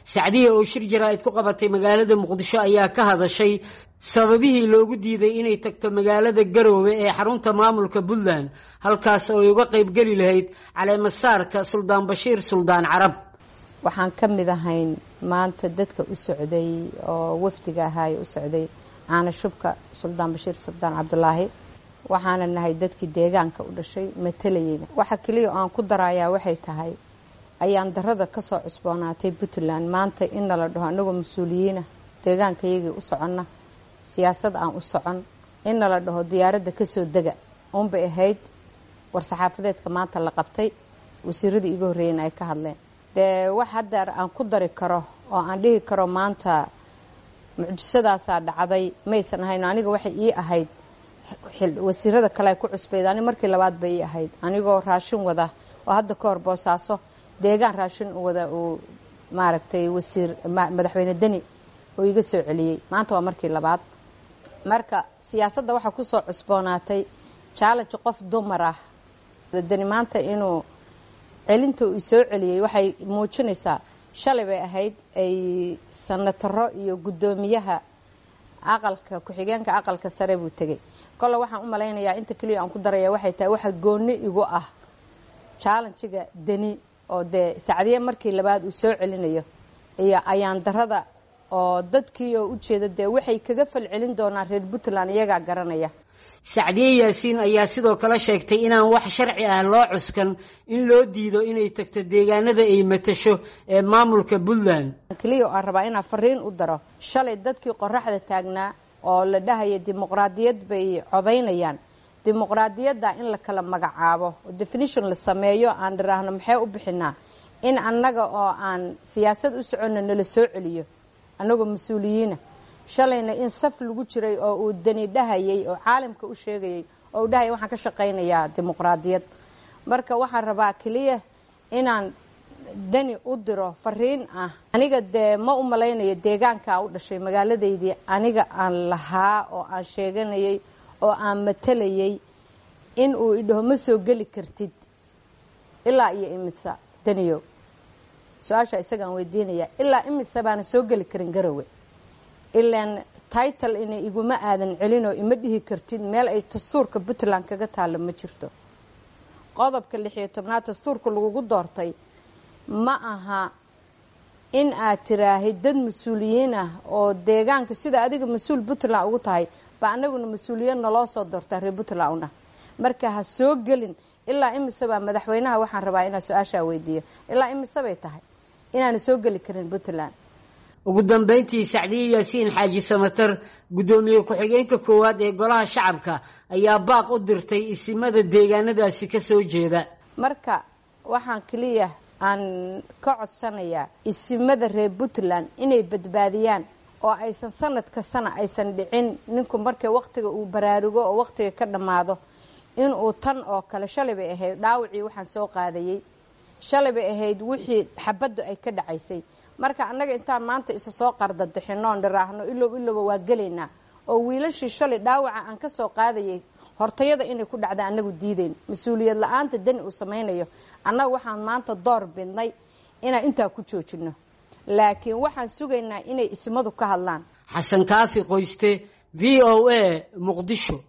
sacdiya oo shir jaraa'id ku qabatay magaalada muqdisho ayaa ka hadashay sababihii loogu diiday inay tagto magaalada garoowe ee xarunta maamulka puntland halkaas oo ay uga qaybgeli lahayd caleemasaarka suldaan bashiir suldaan carab waxaan ka mid ahayn maanta dadka u socday oo wafdiga ahaaye u socday caana shubka suldaan bashiir suldaan cabdulaahi waxaana nahay dadkii deegaanka u dhashay matalayeyna waxa keliya aan ku darayaa waxay tahay ayaan darada kasoo cusboonaatay puntland maanta in nala dhaho anagoo mas-uuliyiina deegaankayagii u soconna siyaasad aan u socon in nala dhaho diyaaradda kasoo dega uunbay ahayd war-saxaafadeedka maanta la qabtay wasiiradii iga horreeyeyna ay ka hadleen dee wax haddeer aan ku dari karo oo aan dhihi karo maanta mucjisadaasaa dhacday maysan ahayn aniga waxay ii ahayd wasiirada kale ay ku cusbayd ani markii labaad bay ii ahayd anigoo raashin wada oo hadda ka hor boosaaso deegaan raashin wada uu maaragtay wasiir madaxweyne deni oo iga soo celiyey maanta waa markii labaad marka siyaasadda waxaa kusoo cusboonaatay challenge qof dumar ah deni maanta inuu celinta uu soo celiyey waxay muujinaysaa shalay bay ahayd ay sanataro iyo guddoomiyaha aqalka ku-xigeenka aqalka sare buu tegey kolle waxaan u malaynayaa inta keliya aan ku daraya waxay tahay waxa gooni igu ah challenjiga deni oo dee sacdiye markii labaad uu soo celinayo iyo ayaan darada oo dadkii oo ujeeda dee waxay kaga falcelin doonaan reer puntland iyagaa garanaya sacdiye yaasiin ayaa sidoo kale sheegtay inaan wax sharci ah loo cuskan in loo diido inay tagto deegaanada ay matasho ee maamulka puntland keliya aan rabaa inaan fariin u daro shalay dadkii qoraxda taagnaa oo la dhahaya dimuqraadiyad bay codaynayaan dimuqraadiyadda in la kala magacaabo oo definition la sameeyo aan dhiraahno maxay u bixinaa in annaga oo aan siyaasad u soconno nala soo celiyo annagoo mas-uuliyiina shalayna in saf lagu jiray oo uu dani dhahayay oo caalamka u sheegayay oo uu dhahayay waxaan ka shaqaynayaa dimuqraadiyad marka waxaan rabaa keliya inaan dani u diro fariin ah aniga dee ma u malaynayo deegaankaa u dhashay magaaladaydii aniga aan lahaa oo aan sheeganayay oo aan matalayay in uu idhaho ma soo geli kartid ilaa iyo imisa daniyow su-aashaa isagaan weydiinaya ilaa imisa baana soo geli karin garowe ilaan title ina iguma aadan celinoo ima dhihi kartid meel ay dastuurka puntland kaga taalo ma jirto qodobka lixiyo tobnaad dastuurka lagugu doortay ma aha in aad tiraahid dad mas-uuliyiin ah oo deegaanka sida adiga mas-uul puntland ugu tahay ba anaguna mas-uuliyad naloo soo doortaa reer puntland una marka ha soo gelin ilaa imise baa madaxweynaha waxaan rabaa inaa su-aashaa weydiiyo ilaa imise bay tahay inaana soo geli karin puntland ugu dambeyntii sacdiye yaasiin xaaji samatar guddoomiye ku-xigeenka koowaad ee golaha shacabka ayaa baaq u dirtay isimada deegaanadaasi ka soo jeeda marka waxaan keliya aan ka codsanayaa isimada reer puntland inay badbaadiyaan oo aysan sanad kastana aysan dhicin ninku markay wakhtiga uu baraarugo oo wakhtiga ka dhammaado inuu tan oo kale shalay bay ahayd dhaawacii waxaan soo qaadayey shalay bay ahayd wixii xabaddu ay ka dhacaysay marka annaga intaan maanta isa soo qardadixinoon dhiraahno ilow ilowba waa gelaynaa oo wiilashii shalay dhaawaca aan ka soo qaadayay hortayada inay ku dhacda annagu diideyn mas-uuliyad la-aanta dani uu samaynayo annaga waxaan maanta door bidnay inaan intaa ku joojino laakiin waxaan sugaynaa inay ismadu ka hadlaan xasan kaafi qoyste v o a muqdisho